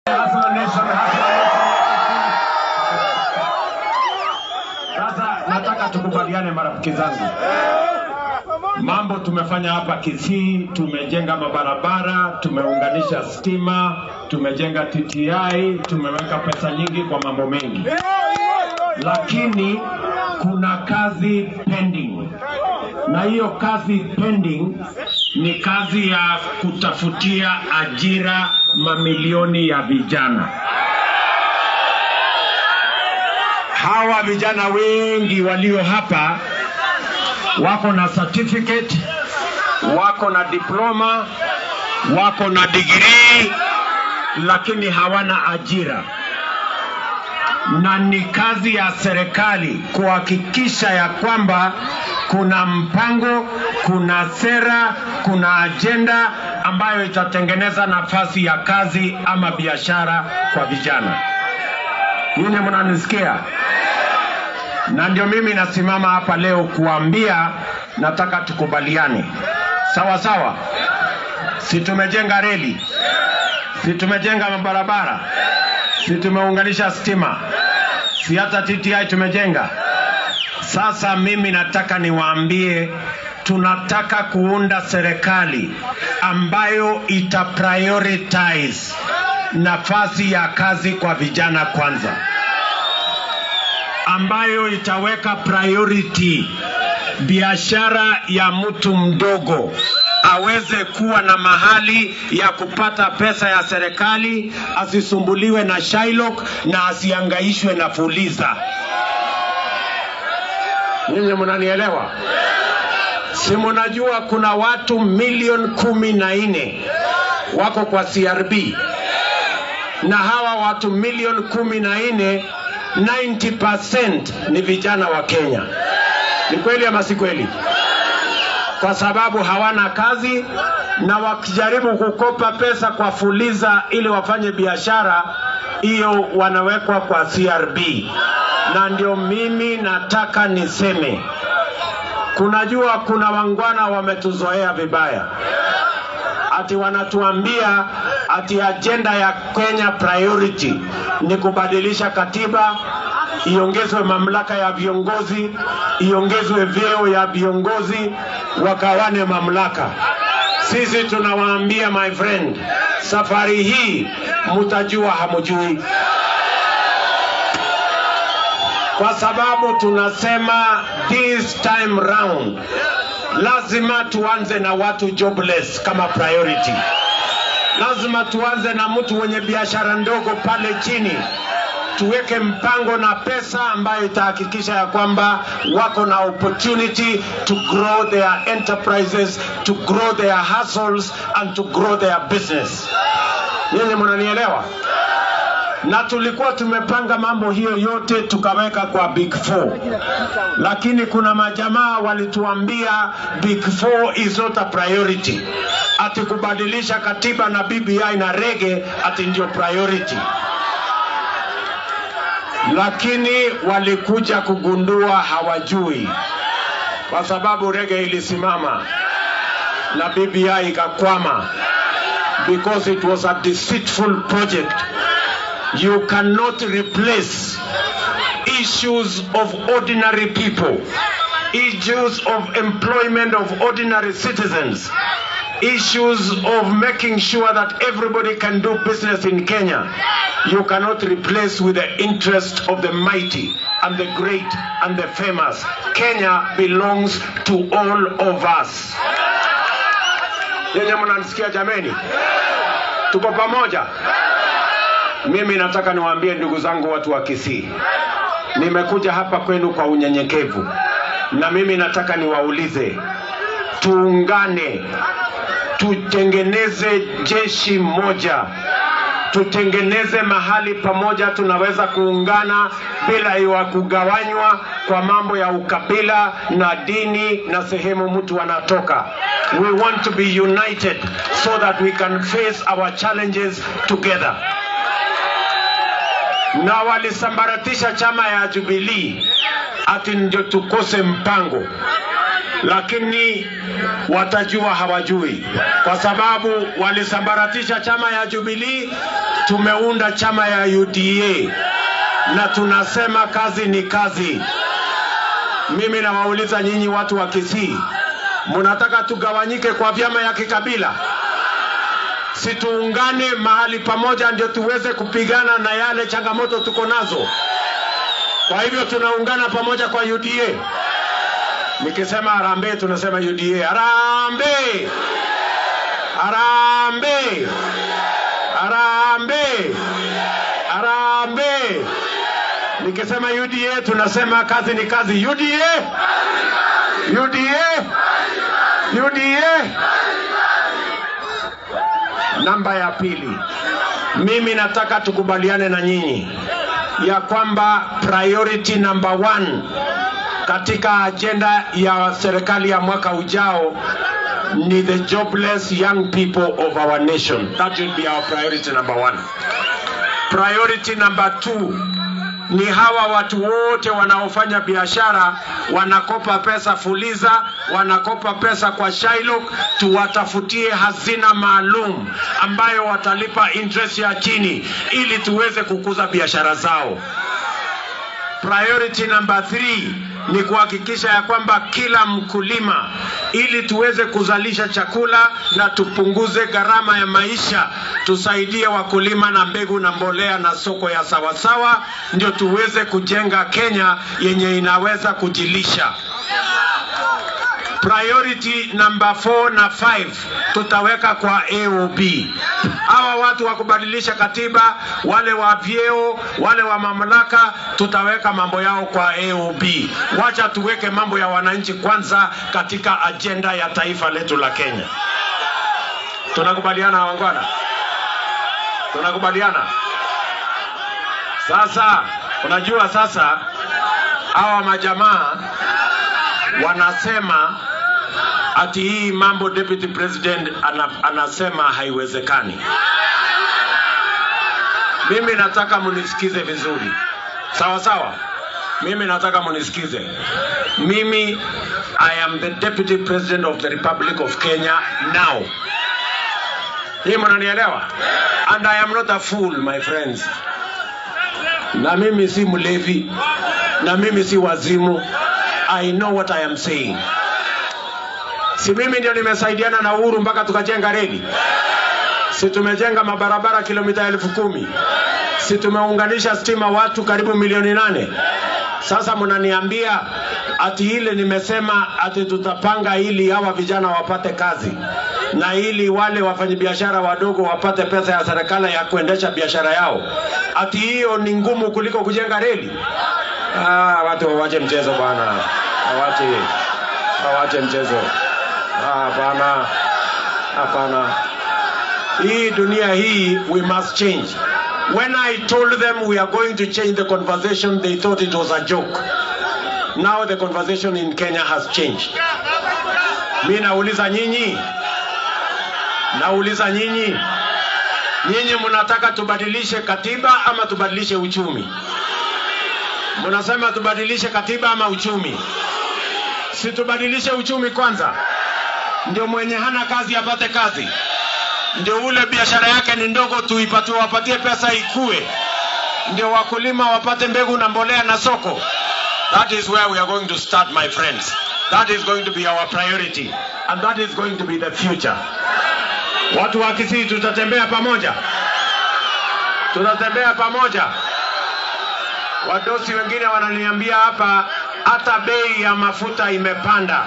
Hustler Nation, Hustler Nation. Sasa nataka tukubaliane marafiki zangu, mambo tumefanya hapa Kisii, tumejenga mabarabara, tumeunganisha stima, tumejenga TTI, tumeweka pesa nyingi kwa mambo mengi, lakini kuna kazi pending, na hiyo kazi pending ni kazi ya kutafutia ajira mamilioni ya vijana. Hawa vijana wengi walio hapa wako na certificate, wako na diploma, wako na degree, lakini hawana ajira, na ni kazi ya serikali kuhakikisha ya kwamba kuna mpango, kuna sera, kuna ajenda ambayo itatengeneza nafasi ya kazi ama biashara kwa vijana. Nyinyi mnanisikia? na ndio mimi nasimama hapa leo kuambia, nataka tukubaliane, sawa sawa. Si tumejenga reli, si tumejenga mabarabara, si tumeunganisha stima, si hata TTI tumejenga. Sasa mimi nataka niwaambie, tunataka kuunda serikali ambayo ita prioritize nafasi ya kazi kwa vijana kwanza ambayo itaweka priority biashara ya mtu mdogo aweze kuwa na mahali ya kupata pesa ya serikali, asisumbuliwe na Shylock na asiangaishwe na Fuliza. Nyinyi mnanielewa? Si mnajua kuna watu milioni kumi na nne wako kwa CRB na hawa watu milioni kumi na nne 90% ni vijana wa Kenya. Ni kweli ama si kweli? Kwa sababu hawana kazi na wakijaribu kukopa pesa kwa Fuliza ili wafanye biashara, hiyo wanawekwa kwa CRB. Na ndio mimi nataka niseme, kunajua kuna wangwana wametuzoea vibaya ati wanatuambia ati ajenda ya Kenya priority ni kubadilisha katiba, iongezwe mamlaka ya viongozi, iongezwe vyeo ya viongozi, wakawane mamlaka. Sisi tunawaambia my friend, safari hii mtajua hamujui, kwa sababu tunasema this time round lazima tuanze na watu jobless kama priority. Lazima tuanze na mtu mwenye biashara ndogo pale chini, tuweke mpango na pesa ambayo itahakikisha ya kwamba wako na opportunity to grow their enterprises, to grow their hustles and to grow their business. Nyinyi mnanielewa? na tulikuwa tumepanga mambo hiyo yote tukaweka kwa big four, lakini kuna majamaa walituambia big four is not a priority, ati kubadilisha katiba na BBI na rege ati ndio priority, lakini walikuja kugundua hawajui, kwa sababu rege ilisimama na BBI ikakwama because it was a deceitful project you cannot replace issues of ordinary people, issues of employment of ordinary citizens, issues of making sure that everybody can do business in Kenya. You cannot replace with the interest of the mighty and the great and the famous. Kenya belongs to all of us. Yenye mnanisikia jameni? Tuko pamoja? Mimi nataka niwaambie ndugu zangu watu wa Kisii, nimekuja hapa kwenu kwa unyenyekevu, na mimi nataka niwaulize, tuungane, tutengeneze jeshi moja, tutengeneze mahali pamoja tunaweza kuungana bila ya kugawanywa kwa mambo ya ukabila na dini na sehemu mtu anatoka. We want to be united so that we can face our challenges together na walisambaratisha chama ya Jubilee ati ndio tukose mpango, lakini watajua hawajui, kwa sababu walisambaratisha chama ya Jubilee tumeunda chama ya UDA na tunasema kazi ni kazi. Mimi nawauliza nyinyi watu wa Kisii, mnataka tugawanyike kwa vyama ya kikabila? Si tuungane mahali pamoja ndio tuweze kupigana na yale changamoto tuko nazo. Kwa hivyo tunaungana pamoja kwa UDA. Nikisema harambee, tunasema UDA. Harambee! Harambee! Harambee! Harambee! Nikisema UDA tunasema kazi ni kazi. UDA! UDA! UDA! Namba ya pili, mimi nataka tukubaliane na nyinyi ya kwamba priority number one katika ajenda ya serikali ya mwaka ujao ni the jobless young people of our nation. That should be our priority number one. Priority number two ni hawa watu wote wanaofanya biashara wanakopa pesa Fuliza, wanakopa pesa kwa Shylock, tuwatafutie hazina maalum ambayo watalipa interest ya chini ili tuweze kukuza biashara zao. Priority number three ni kuhakikisha ya kwamba kila mkulima, ili tuweze kuzalisha chakula na tupunguze gharama ya maisha, tusaidie wakulima na mbegu na mbolea na soko ya sawasawa, ndio tuweze kujenga Kenya yenye inaweza kujilisha. Priority number 4 na 5 tutaweka kwa AOB. Hawa watu wa kubadilisha katiba, wale wa vyeo, wale wa mamlaka, tutaweka mambo yao kwa AOB. Wacha tuweke mambo ya wananchi kwanza katika ajenda ya taifa letu la Kenya. Tunakubaliana wangwana? Tunakubaliana? Sasa unajua sasa hawa majamaa wanasema ati hii mambo deputy president ana, anasema haiwezekani. Mimi nataka munisikize vizuri, sawa sawa. Mimi nataka munisikize. Mimi I am the deputy president of the Republic of Kenya now. Hii mnanielewa? And I am not a fool my friends. Na mimi si mlevi, na mimi si wazimu. I know what I am saying. Si mimi ndio nimesaidiana na Uhuru mpaka tukajenga reli? Si tumejenga mabarabara kilomita elfu kumi? Si tumeunganisha stima watu karibu milioni nane? Sasa mnaniambia ati ile nimesema ati tutapanga ili hawa vijana wapate kazi na ili wale wafanyabiashara wadogo wapate pesa ya serikali ya kuendesha biashara yao, ati hiyo ni ngumu kuliko kujenga reli? Ah, watu wawache mchezo bwana, wawache wawache mchezo. Ah, Hapana, hapana. Hii dunia hii we must change. When I told them we are going to change the conversation, they thought it was a joke. Now the conversation in Kenya has changed. Mi nauliza nyinyi, nauliza nyinyi, nyinyi mnataka tubadilishe katiba ama tubadilishe uchumi? Mnasema tubadilishe katiba ama uchumi? Si tubadilishe uchumi kwanza, ndio mwenye hana kazi apate kazi, ndio ule biashara yake ni ndogo tuipatie, wapatie pesa ikue, ndio wakulima wapate mbegu na mbolea na soko. That is where we are going to start, my friends. That is going to be our priority and that is going to be the future. Watu wa Kisii tutatembea pamoja, tutatembea pamoja. Wadosi wengine wananiambia hapa hata bei ya mafuta imepanda,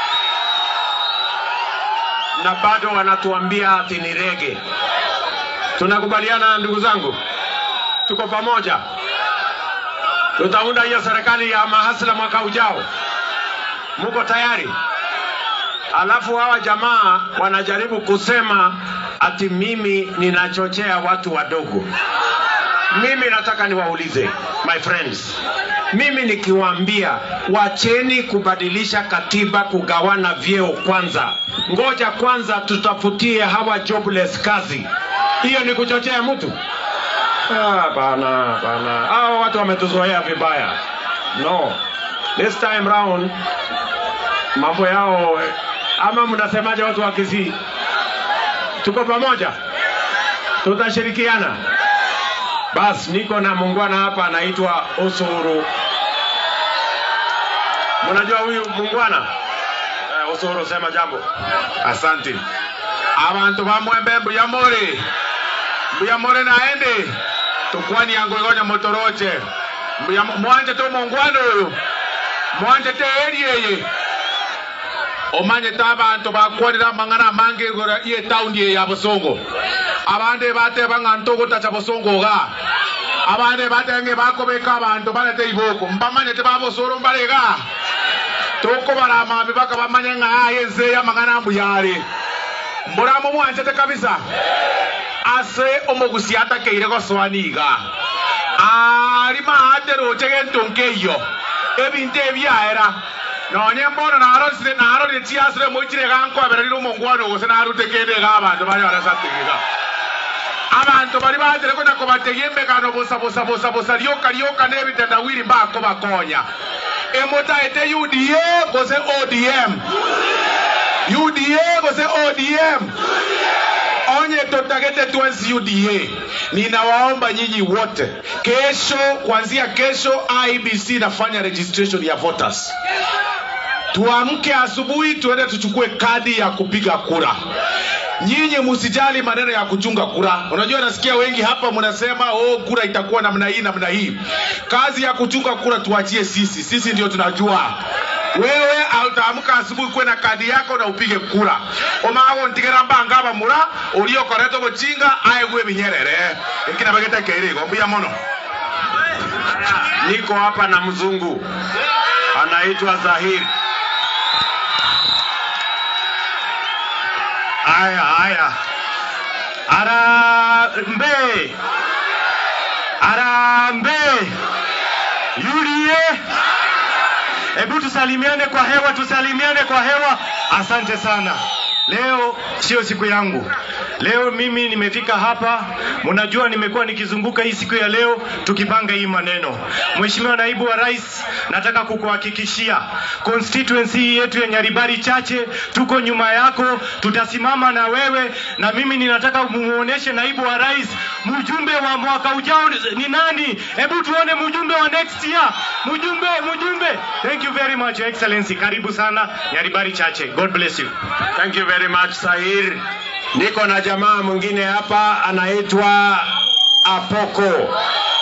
na bado wanatuambia ati ni rege. Tunakubaliana ndugu zangu, tuko pamoja. Tutaunda hiyo serikali ya mahasla mwaka ujao. Muko tayari? Alafu hawa jamaa wanajaribu kusema ati mimi ninachochea watu wadogo. Mimi nataka niwaulize my friends, mimi nikiwaambia wacheni kubadilisha katiba, kugawana vyeo kwanza, ngoja kwanza tutafutie hawa jobless kazi, hiyo ni kuchochea mtu? Ah, bana bana, hao watu wametuzoea vibaya. No, this time round mambo yao, ama mnasemaje watu wa Kisii? Tuko pamoja, tutashirikiana Bas, niko na muungwana hapa anaitwa Usuru. Mnajua huyu muungwana? Eh, Usuru, sema jambo. Asante. Abantu bamwembe mbuyamore. Mbuyamore naende. Tukwani yangu igonya motoroche. Mbuyamo mwanje to mongwano oyo. Mwanje te eri eye. Omanye ta abantu bakwanira mang'ana mange igora iye taundi eye ya Busongo. Abande bateba ng'anto gotacha Busongo ga. Abande batenge bakobeka abantu balete iboko. Mbamanye te babosoro mbarega. toko baramami baka bamanye ng'aye nzeya mang'ana mbuyare mburamo mwanchete kabisa ase omogusi atakeire goswani iga ari maate roche gento nkeiyo ebinto ebiaera nonye mbono narorire narorire chiasire moichire gankwabererire omongwano gose narute kende iga abanto bari barasategiga abantu bari bagere kuja kubategia emegano busa busa busa busa rioka rioka n'ebitendawiri mbakobakonya emotaete uda gose odm uda gose odm onye totagete twensi uda ninawaomba nyinyi wote kesho kuanzia kesho ibc inafanya registration ya voters tuamke asubuhi tuende tuchukue kadi ya kupiga kura nyinyi msijali maneno ya kuchunga kura unajua nasikia wengi hapa mnasema oh kura itakuwa namna hii namna hii kazi ya kuchunga kura tuachie sisi sisi ndio tunajua wewe utaamka asubuhi kuwe na kadi yako na upige kura omago ntigera mbanga bamura uliokoretwo guchinga aegwe binyerere ikina bagete keirigo mbuya mono Niko hapa na mzungu anaitwa Zahiri. Haya, haya. Arambe. Arambe. UDA. Hebu tusalimiane kwa hewa, tusalimiane kwa hewa. Asante sana. Leo sio siku yangu. Leo mimi nimefika hapa, mnajua nimekuwa nikizunguka hii siku ya leo tukipanga hii maneno. Mheshimiwa Naibu wa Rais, nataka kukuhakikishia constituency yetu ya Nyaribari Chache tuko nyuma yako, tutasimama na wewe, na mimi ninataka muoneshe Naibu wa Rais mjumbe wa mwaka ujao ni nani. Hebu tuone mjumbe wa next year, mjumbe mjumbe. Thank you very much Your Excellency, karibu sana Nyaribari Chache. God bless you. Thank you very much Sahir. Niko na jamaa mwingine hapa anaitwa Apoko.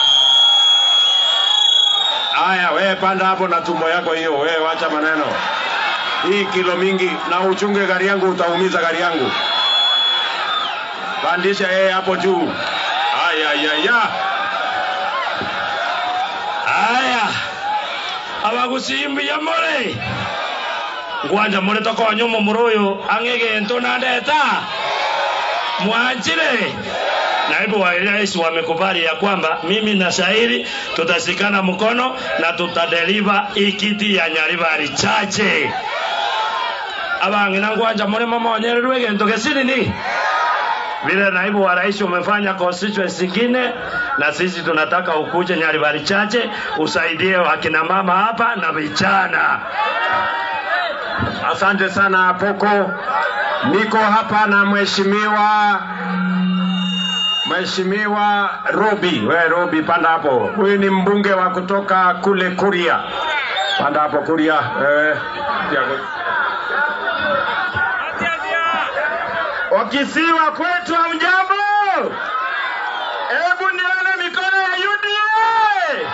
Aya, wewe panda hapo na tumbo yako hiyo, wewe wacha maneno. Hii kilo mingi na uchunge gari yangu, utaumiza gari yangu. Pandisha yeye hapo juu. Aya, aya, aya. Aya. Abagusimbuya more. Ngwanja more tokonyo muroyo ang'egento nandeta. Mwanjire. Naibu wa rais wamekubali ya kwamba mimi na Shairi tutashikana mkono na tutadeliver ikiti ya Nyaribari Chache. Abangi na ngwanja more mama wanyererwe gento gesini ni vile naibu wa rais umefanya constituency ingine, na sisi tunataka ukuje Nyaribari Chache usaidie wakina mama hapa na vijana. Asante sana Apoko. Niko hapa na mheshimiwa Mheshimiwa Robi. We Robi, panda hapo. Huyu ni mbunge wa kutoka kule Kuria. Panda hapo Kuria. Eh, Wakisiwa kwetu hamjambo? Hebu nione mikono ya UDA.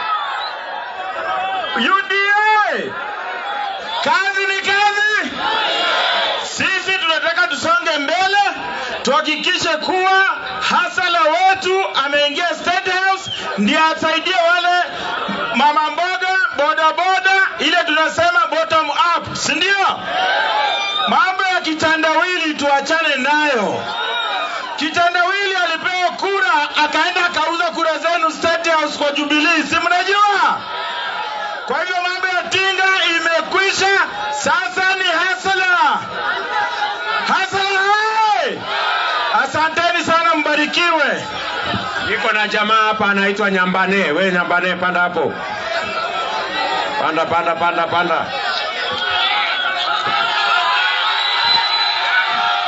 UDA. Kazi ni kazi. Sisi tunataka tusonge mbele, tuhakikishe kuwa hasala wetu ameingia State House ndiye asaidie wale mama mboga, boda boda, ile tunasema bottom up, si ndio? Mambo ya kitandawili tuachane nayo. Kitandawili alipewa kura akaenda akauza kura zenu State House kwa Jubilee, si mnajua? Kwa hivyo mambo ya tinga imekwisha, sasa ni hasala. Hasala hai! Asanteni sana, mbarikiwe. niko na jamaa hapa anaitwa Nyambane. We Nyambane, panda hapo. Panda, panda, panda, panda.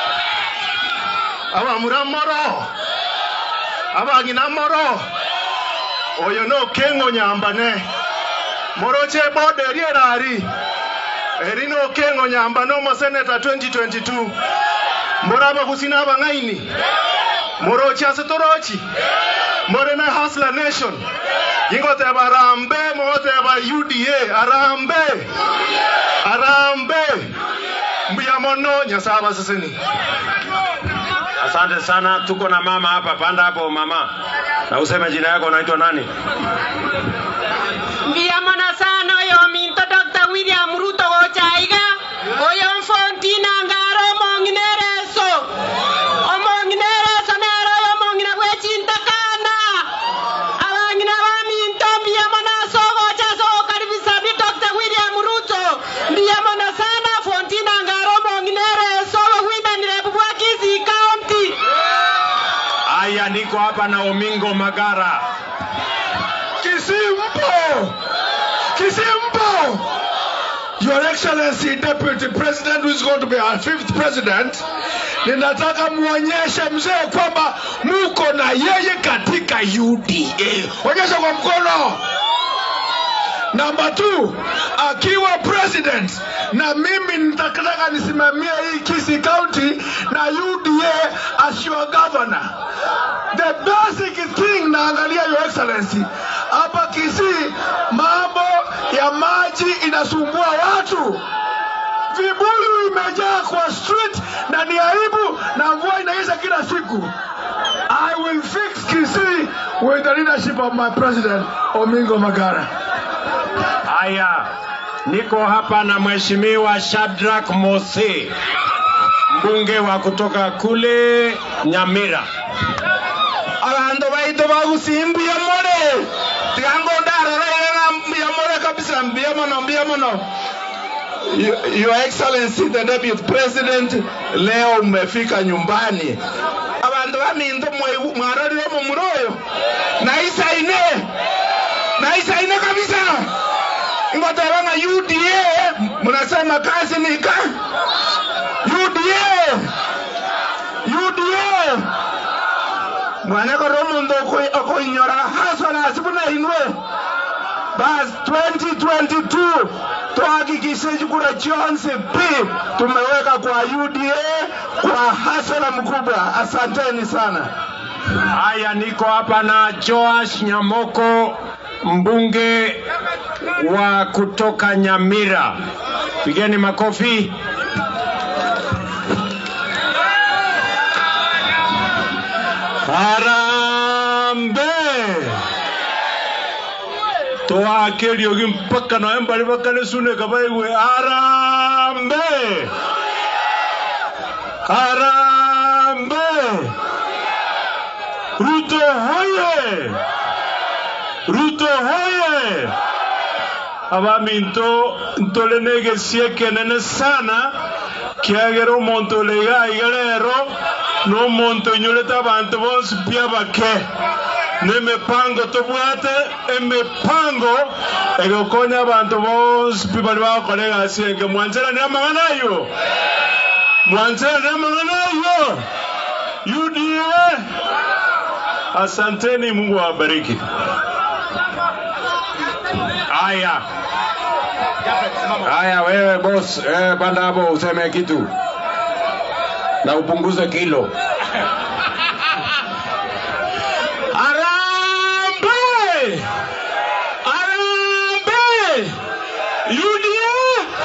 abamura moro abangina moro oyo nokengo nyambane moroche bode erierari eri nokengo nyamba nomoseneta 2022 moraba kusina abang'aini morochi ase torochi morena hasla nation ingoteba arambe mogoteba uda arambe arambe mbuya mono nyasaye abaseseni Asante sana, tuko na mama hapa. Panda hapo mama, na useme jina yako, unaitwa nani? mbiyamona sana oyo minto dr william ruto gochaiga oyo mfontina ngaro omong'inereso omong'inereso nero oyo omong'ina bwechintakana abang'ina baminto mbiyamona sogocha sogokaribisa bi dr william ruto mbiyamona sana fontina ngaro omong'inereso obogwimanire bubwa kisii county Aya, niko hapa na Omingo Magara. Kisimpo! Kisimpo! Your Excellency Deputy President who is going to be our fifth president, ninataka muonyeshe mzee kwamba muko na yeye katika UDA. Onyesha kwa mkono. Namba 2 akiwa president na mimi nitataka nisimamie hii Kisii County na UDA as your governor. The basic thing naangalia your excellency hapa Kisii, mambo ya maji inasumbua watu, vibuyu imejaa kwa street na ni aibu, na mvua inaisha kila siku. I will fix Kisii with the leadership of my president Omingo Magara. Aya, niko hapa na Mheshimiwa Shadrack Mose, mbunge wa kutoka kule Nyamira. abandu baitu bagusimbuya more tigango ndaroraiga mbuya more kabisa mbuya mono mbuya mono Your Your Excellency the Deputy President, leo umefika nyumbani. Abantu baminto mwe- mwarorire mu muroyo naisaine naisaine kabisa ingoteba nga UDA mnasema kazi nika UDA UDA mwana koro omundu okwi- okwinyora hasona sibuna inwe bas 2022 tuhakikishe kura chonse pi tumeweka kwa UDA kwa hasara mkubwa. Asanteni sana. Haya, niko hapa na Joash Nyamoko, mbunge wa kutoka Nyamira. Pigeni makofi. Harambe twakeriogi mpaka nawe mbali bakane sune kabaigwe harambe harambe Ruto hoye! Ruto hoye! abaminto ntolene gesieke nene sana kiagera omonto olega iga rero n'omonto onyorete abantu bonsi pia bake n'emipango tobwate emipango egokonya abantu bonsi pi bari bagokora egasi enge mwancheranire amang'ana ayo mwancheranire amang'ana ayo UDA Asanteni, Mungu awabariki. Haya, haya, wewe boss, eh, panda hapo useme kitu na upunguze kilo. Arambe! Arambe! UDA!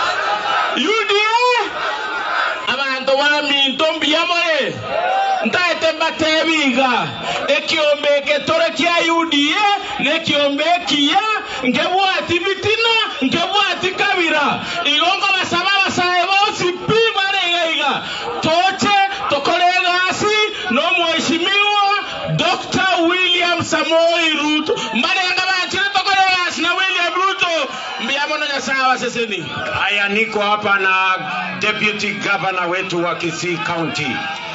UDA! abantu baminto mbiyamore ntaete mbatebinga ekiombe getore kia UDA nekiombe kiya ngebwati bitina ngebwati kabira igongo basaba basae bosi pi baregaiga toche tokore egasi nomweshimiwa Dr. William Samoei Ruto mbarenga bakire tokore egasi na William Ruto mbiyamono nyasaye abaseseni Haya, niko hapa na deputy governor wetu wa Kisii County.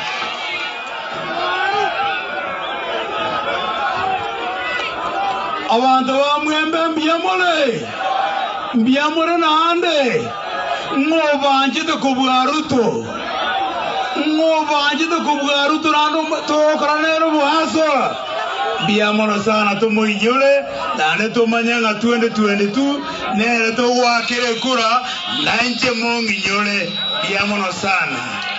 abantu bamwembe mbiyamore mbiyamore nande ng'obanjite kubwa ruto ng'obanjite kubwa ruto nando tokora nero bwasora mbiamono sana tumuinyore nane tumanya ng'a 2022 nere tugwakire kura nanje munginyore mbiamono sana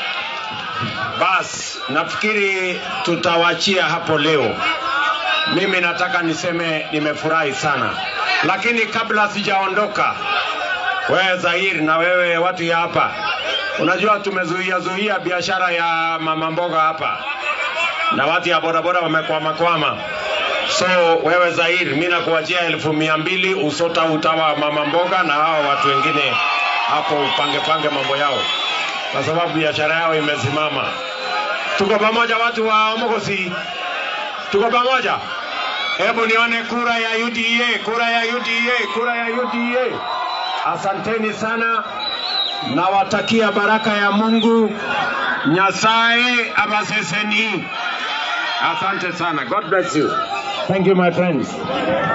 Bas, nafikiri tutawachia hapo leo. Mimi nataka niseme nimefurahi sana, lakini kabla sijaondoka, wewe Zahir na wewe watu ya hapa, unajua tumezuia zuia biashara ya mama mboga hapa na watu ya bodaboda wamekwama kwama. So wewe Zahir, mimi nakuachia elfu mia mbili usota utawa mama mboga na hao watu wengine hapo upange pange mambo yao, kwa sababu biashara yao imesimama. Tuko pamoja watu wa Mogosi, tuko pamoja. Hebu nione kura ya UDA, kura ya UDA, kura ya UDA. Asanteni sana, nawatakia baraka ya Mungu. Nyasaye abaseseni. Asante sana. God bless you. Thank you my friends.